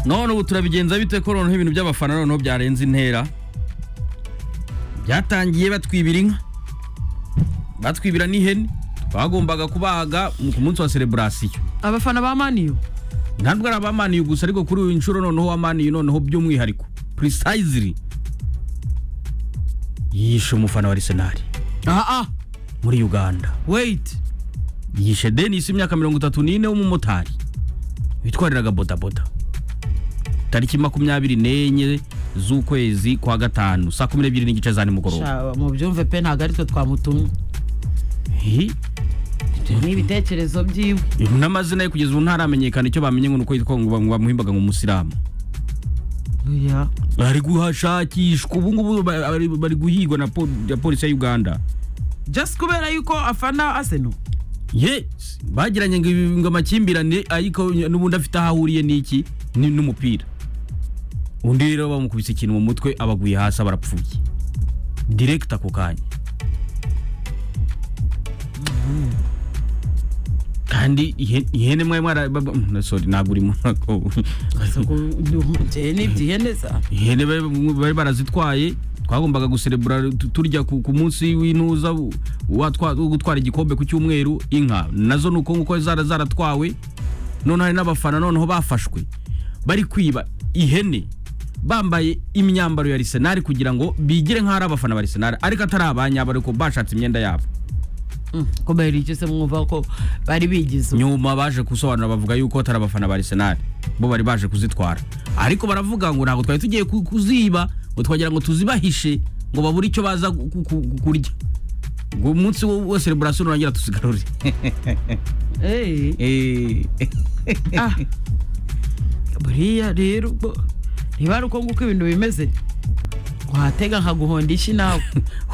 none ubu turabigenza bite ko noneho ibintu by'abafana noneho byarenze intera byatangiye batwibira inka batwibira n'ihene bagombaga kubahaga ku munsi wa sereburasiyo abafana ba maniyu ntabwo ari abamaniye gusa ariko kuri uyu nshuro noneho wamaniye noneho by'umwihariko purisayiziri yishe umufana wa arisenali aha muri uganda weyiti yishe denisi imyaka mirongo itatu n'ine w'umumotari witwariraga bodaboda tariki makumyabiri n'enye z'ukwezi kwa gatanu saa kumi n'ebyiri n'igice za nimugoroba mu byumve pe ntabwo ari twe twamutumye Hi, ni ibitekerezo byiwe n'amazina ye kugeza ubu ntaramenyekana icyo bamenye ngo ni uko yitwa ngo bam- bamuhimbaga nk'umusilamu oya bari guhashakishwa ubu ngubu ba- bari- bari guhigwa na po- na polisi ya uganda just kubera yuko afana aseno yes bagiranye ngo ibi- ngo amakimbirane ariko n'ubundi afite aho ahuriye n'iki ni- n'umupira undi rero bamukubise ikintu mu mutwe abaguye hasi barapfuye direkita ako kanya kandi ihe- ihene mwe mwara bab- mm, sorry ntabwo urimo njyewe n'ibyihene za ihene bari bari barazitwaye twagombaga guserebura tu- turya ku ku munsi w'intuza u- watwa- wo gutwara igikombe ku cyumweru inka nazo ni uko nguko zara zaratwawe none hari n'abafana noneho bafashwe bari kwiba ihene bambaye imyambaro ya arisenali kugira ngo bigire nk'aho ari abafana ba arisenali ariko atari abanyabo ariko bashatse imyenda yabo kubera icyo se mwumva ko bari bigize nyuma baje gusobanura bavuga yuko atari abafana ba Arsenal bo bari baje kuzitwara ariko baravuga ngo ntabwo twari tugiye ku- kuziba ngo twagira ngo tuzibahishe ngo babure icyo baza gu- gu- gu- kurya ngo umunsi wo wo celebration nurangira tuzigarure Eh, Eh, ah. buriya rero ubwo niba ari uko nguko ibintu bimeze watega nkaguhonda ishi nawe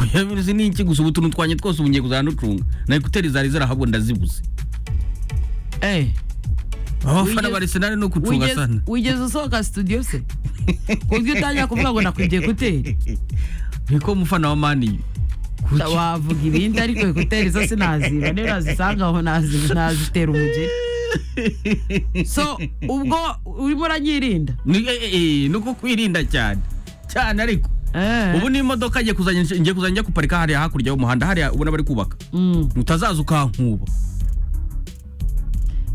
oya biruzi ni iki gusa ubu tuntu twanye twose ubu ngiye kuzanucunga na ekuteri zari zarahabwa ndazibuze Eh, abafana Wigeze- ba Arsenal no kucunga wigeze- sana wigeze usohoka studio se kuburyo utangira kuvuga ngo nakwigiye kuteri niko umufana wa mani kuki wavuga ibindi ariko ekuteri zo sinaziba niyo nazisanga aho nazi- nazitera umugeri so ubwo urimo uranyirinda Ni- eh, eh, eh, nuko kwirinda cyane cyane ariko Eh, ubu ni imodoka ngiye kuzajya ngiye kuzajya njya guparika hariya hakurya y'umuhanda hariya ubona bari kubaka mm. utazaza ukankuba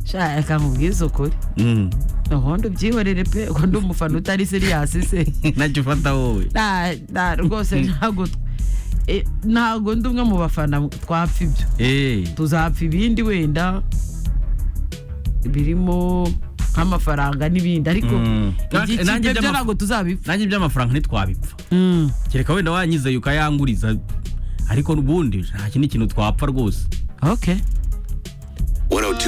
sha reka nkubwize ukuri Mm. ubundi ubyihorere pe ko ndi umufana utari seriyasi se ntacyo ufata wowe Nta- nta- rwose ntabwo Eh, ntabwo ndi umwe mu bafana twapfa ibyo Eh, tuzapfa ibindi wenda birimo nk'amafaranga n'ibindi ariko Mm. iby'ikipe Nanjye byo by'amaf- ntabwo tuzabipfa nanjye iby'amafaranga ntitwabipfa Mm. kereka wenda wanyizeye ukayanguriza ariko n'ubundi nta kindi kintu twapfa rwose okay 102